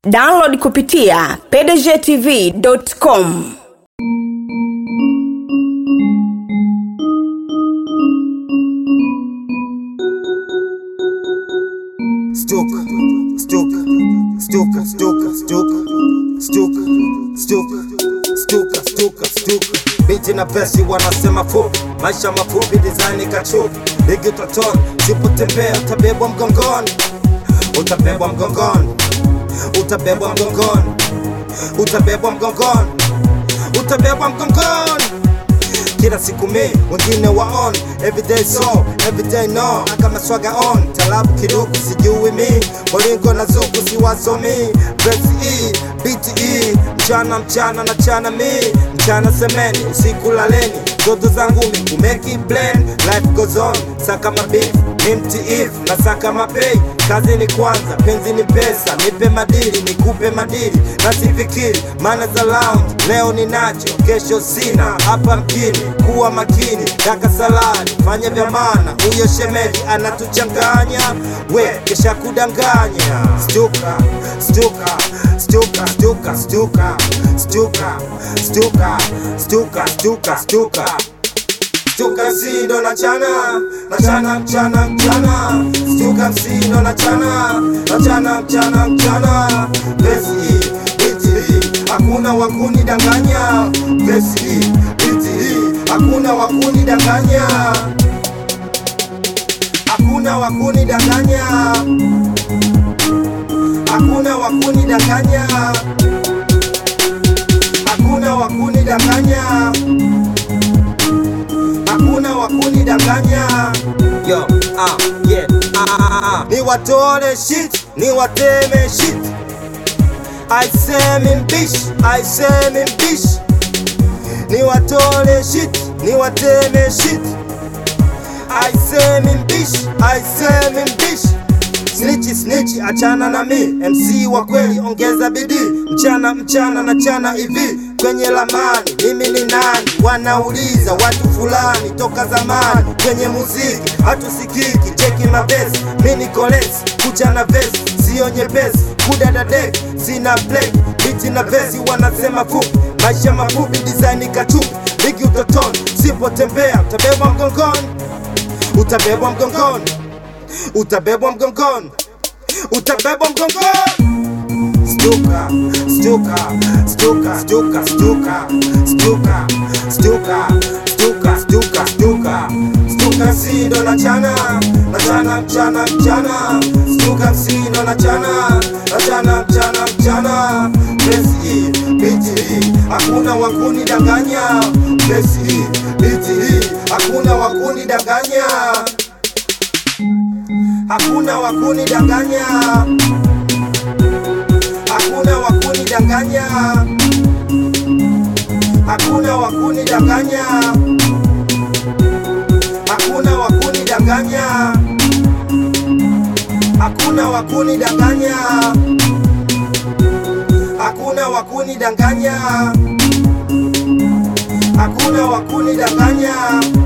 download kupitia pdgtv.com Stuka, stuka, stuka, stuka, stuka, stuka, stuka, stuka, stuka, stuka. Binti na pesi wanasema fupi, maisha mafupi, design kachupi, ligi utotoni, sipotembea utabebwa mgongoni, utabebwa mgongoni, utabebwa mgongoni, utabebwa mgongoni, utabebwa mgongoni kila siku mi wengine waon everyday so everyday no kama swaga on talabu kiduku sijui mi bolingo na zuku siwasomi verse e beat e mchana mchana na chana mi mchana semeni usiku laleni zoto zangu mi kumeki blend life goes on saka mabif ni mtiifu na saka mapei kazi ni kwanza penzi ni pesa nipe madili nikupe madili nasifikiri maana za lounge leo ninacho kesho sina hapa mjini kuwa makini daka saladi fanya vya maana huyo shemeji anatuchanganya we kesha kudanganya stuka stuka stuka stuka stuka stuka stuka stuka stuka stuka Stuka msindo na chana na chana mchana mchana Stuka msindo na chana na chana mchana mchana Besi biti hakuna wakuni danganya Besi biti hakuna wakuni danganya Hakuna wakuni danganya Hakuna wakuni danganya Hakuna wakuni danganya hakuna wakuni danganya yo ah yeah ah, ah, ah. ni watole shit ni wateme shit I say mbishi I say mbishi ni watole shit ni wateme shit I say mbishi I say mbishi Snitchi snitchi achana na mi MC wa kweli ongeza bidii mchana mchana na chana hivi kwenye lamani mimi ni nani wanauliza watu fulani toka zamani kwenye muziki hatusikiki cheki mabesi mi ni kolesi kucha na vesi sio nyepesi kudadadek sina play biti na vesi wanasema fupi maisha mafupi design kachupi ligi utotoni sipotembea utabebwa mgongoni utabebwa mgongoni utabebwa mgongoni utabebwa mgongoni Stuka, stuka, stuka, stuka, stuka, stuka, stuka, stuka, stuka, stuka, stuka msindo na chana, na chana mchana mchana, stuka msindo na chana, na chana mchana mchana, besi biti hakuna wakuni danganya, besi biti hakuna wakuni danganya, hakuna wakuni danganya hakuna wakuni danganya, hakuna wakuni danganya, hakuna wakuni danganya, hakuna wakuni danganya, hakuna wakuni danganya, hakuna wakuni danganya.